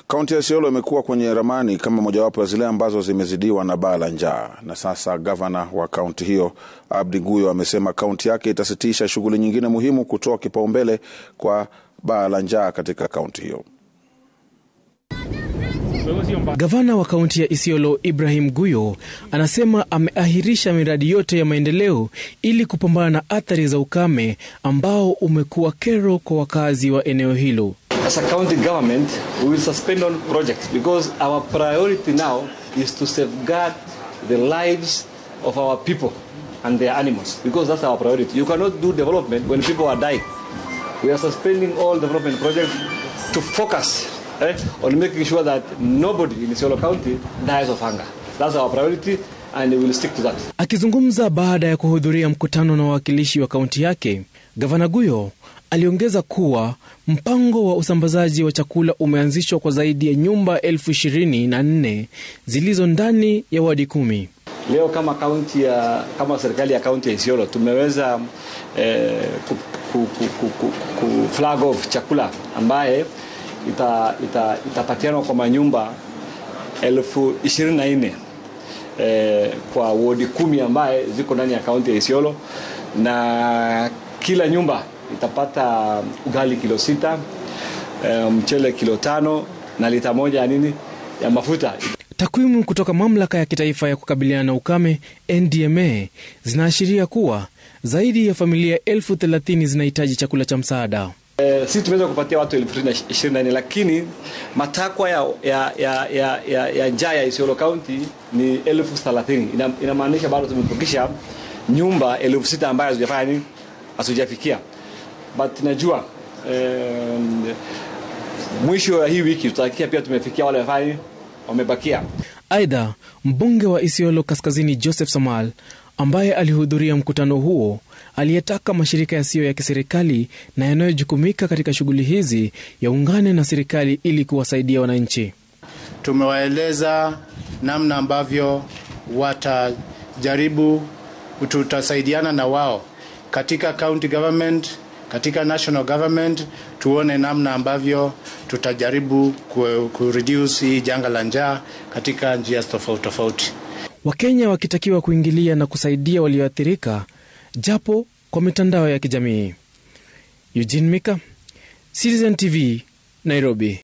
Kaunti ya Isiolo imekuwa kwenye ramani kama mojawapo ya zile ambazo zimezidiwa na baa la njaa, na sasa gavana wa kaunti hiyo Abdi Guyo amesema kaunti yake itasitisha shughuli nyingine muhimu kutoa kipaumbele kwa baa la njaa katika kaunti hiyo. Gavana wa kaunti ya Isiolo Ibrahim Guyo anasema ameahirisha miradi yote ya maendeleo ili kupambana na athari za ukame ambao umekuwa kero kwa wakazi wa eneo hilo. As a county government, we will suspend all projects because our priority now is to safeguard the lives of our people and their animals because that's our priority. You cannot do development when people are dying. We are suspending all development projects to focus eh, on making sure that nobody in Isiolo County dies of hunger. That's our priority and we will stick to that. Akizungumza baada ya kuhudhuria mkutano na wawakilishi wa kaunti yake, Gavana Guyo aliongeza kuwa mpango wa usambazaji wa chakula umeanzishwa kwa zaidi ya nyumba elfu ishirini na nne zilizo ndani ya wadi kumi. Leo kama kaunti ya kama serikali ya kaunti ya Isiolo tumeweza eh, ku, ku, ku, ku, ku, ku flag off chakula ambaye ita, ita, itapatianwa kwa manyumba elfu ishirini na nne eh, kwa wodi kumi ambaye ziko ndani ya kaunti ya Isiolo na kila nyumba itapata ugali kilo sita, eh, mchele kilo tano na lita moja ya nini ya mafuta. Takwimu kutoka mamlaka ya kitaifa ya kukabiliana na ukame NDMA zinaashiria kuwa zaidi ya familia elfu thelathini zinahitaji chakula cha msaada. Eh, sisi tumeweza kupatia watu elfu ishirini na nne lakini matakwa ya, ya, ya, ya, ya, ya njaa ya Isiolo County ni elfu thelathini Ina, inamaanisha bado tumepukisha nyumba elfu sita ambayo hazijafanya nini, hazijafikia but najua eh, mwisho wa hii wiki tutakia pia tumefikia wale wafanya nini, wamebakia. Aidha, mbunge wa Isiolo Kaskazini Joseph Samal ambaye alihudhuria mkutano huo aliyetaka mashirika yasiyo ya kiserikali na yanayojukumika katika shughuli hizi yaungane na serikali ili kuwasaidia wananchi. Tumewaeleza namna ambavyo watajaribu, tutasaidiana na wao katika county government, katika national government, tuone namna ambavyo tutajaribu kureduce hii janga la njaa katika njia tofauti tofauti. Wakenya wakitakiwa kuingilia na kusaidia walioathirika japo kwa mitandao ya kijamii. Eugene Mika, Citizen TV, Nairobi.